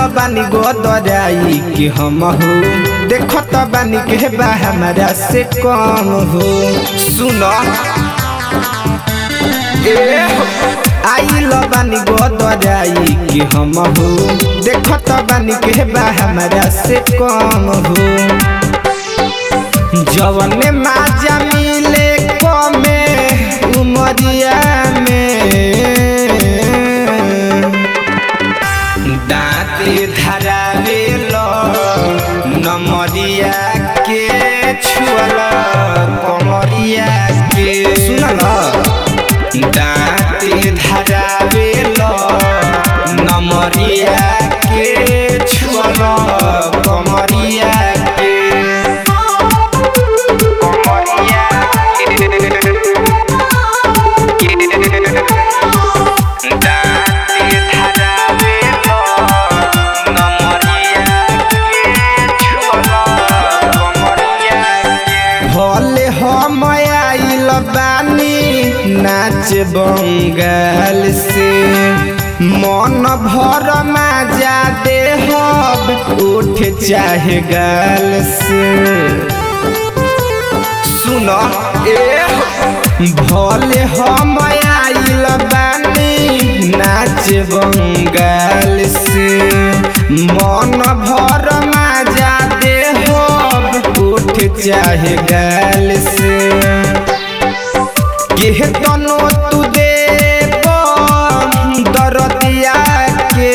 बानी गोदराई कि हम हो देखत बानी के बा हमारा से कम हो सुन ए हो, आइल बानी गोदराई कि हम हो देखत बानी के बा हमारा से कम हो जवन माजा मिले कमे उमरिया में दाँते धरावे लो नमरिया के छुअल कमरिया के सुनल दाँते धरावे लो नमरिया के छुअल कमरिया के कमरिया के दाँते धरावे लो नमरिया के छुअल कमरिया के भले हम आइल बानी नाच बंगाल से मन भर माजा दे हब उठ चाहे गाल से सुन ए भले हम आइल बानी नाच बंगाल से मन भर माजा दे हब उठ चाहे गाल से के तनो तू दे दरदिया के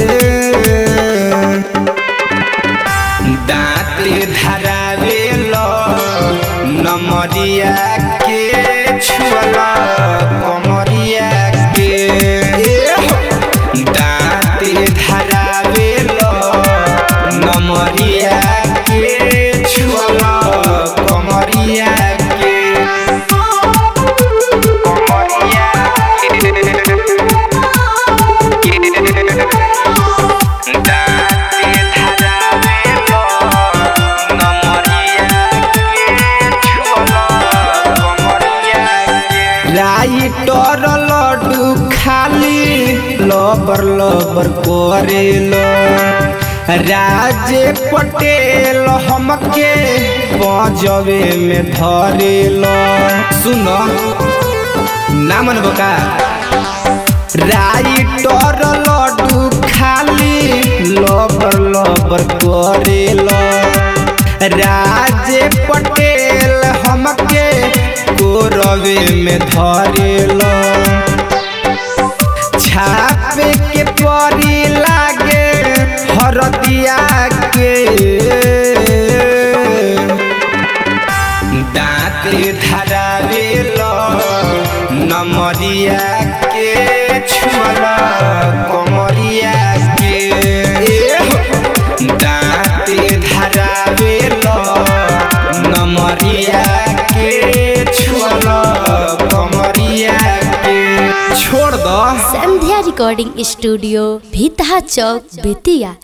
दाँते धरावे लो नमरिया के छुअल कमरिया के दाँते धरावे लो नमरिया के छुअल कमरिया के कमरिया के दाँते धरावे लो नमरिया के छुअल कमरिया के राइटर लड्डू खाली लबर लबर करेलो राज पटेल हमके पजवे में धरेलो सुन ना मन बका राइटर लड्डू खाली लबर लबर करेलो राज पटेल हमके कोरवे में धरेलो छापे के परी लागे हरदिया के दाँते धरावे लो नमरिया के छुअल कमरिया के दाँते धरावे लो नमरिया के छुअल कमरिया के छोड़ दो संध्या रिकॉर्डिंग स्टूडियो भीतहा चौक बेतिया